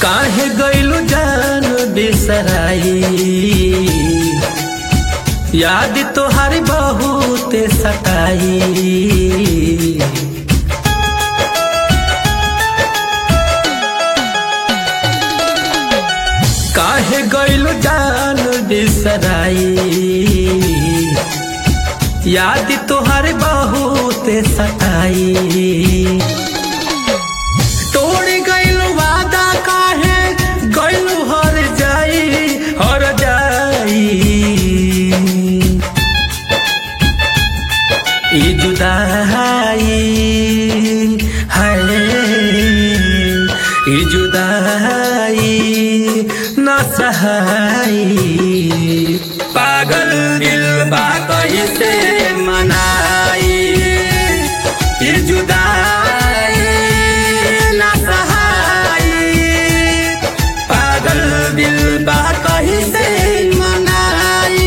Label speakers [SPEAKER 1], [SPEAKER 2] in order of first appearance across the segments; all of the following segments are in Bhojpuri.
[SPEAKER 1] काहे गइलु जान बिसराई याद तोहारी बहुत सताई काहे गइलु जान बिसराई याद तोहारी बहुत सताई तोड़ गइलु वादा काहे गइलु हर जाई हर जाई ई जुदाई है ई जुदाई न सहाई पागल दिल बा कैसे मनाई ई जुदाई न सहाई पागल दिल बा कैसे मनाई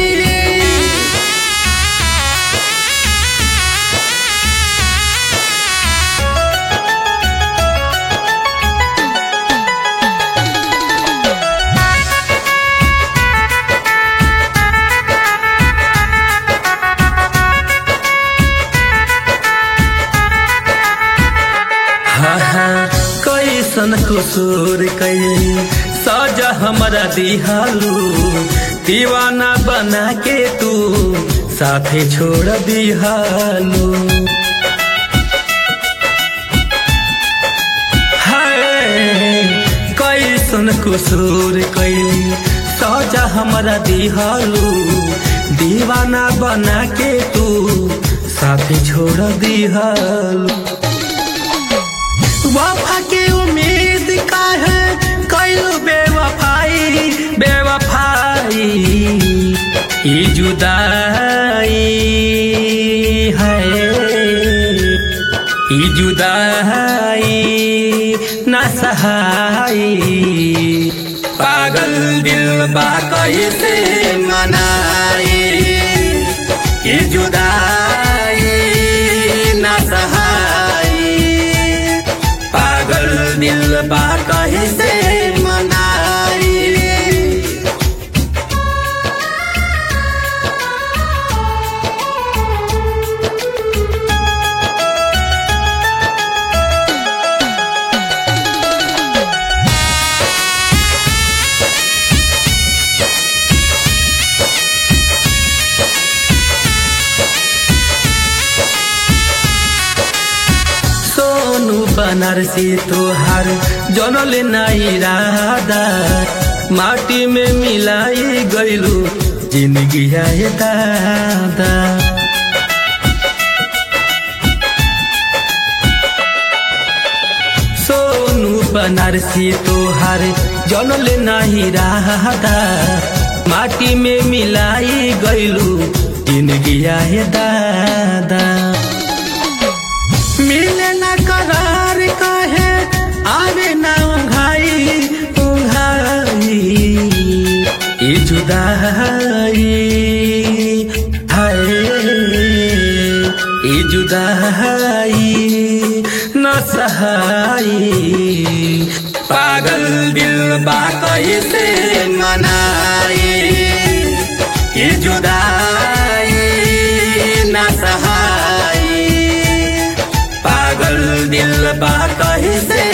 [SPEAKER 1] हाँ हाँ कैसन कसूर कैली सजा हमरा दिहालू दीवाना बना के तू साथे छोड़ दिहालू हाय कैसन कसूर कैली सजा हमरा दिहालू दीवाना बना के तू साथे छोड़ दिहालू वफा के उम्मीद का है कैलू बेवफाई बेवफाई ई जुदाई है ई जुदाई न सहाई पागल दिल बा कैसे मनाई ई जुदाई न सहाई पागल दिल बा कैसे मनाई सोनू बनारसी तोहार जनल नाई राधा माटी में मिलाई गइलू जिंदगी है दादा सोनू बनारसी तोहार जनल नाही राधा माटी में मिलाई गइलू जिंदगी है दादा मिले न करार कहे आवे न उंघाई उंघाई ई जुदाई हाय ई जुदाई न सहाई पागल दिल बा कैसे मनाई ई जुदाई न सहाई पागल दिल बा कैसे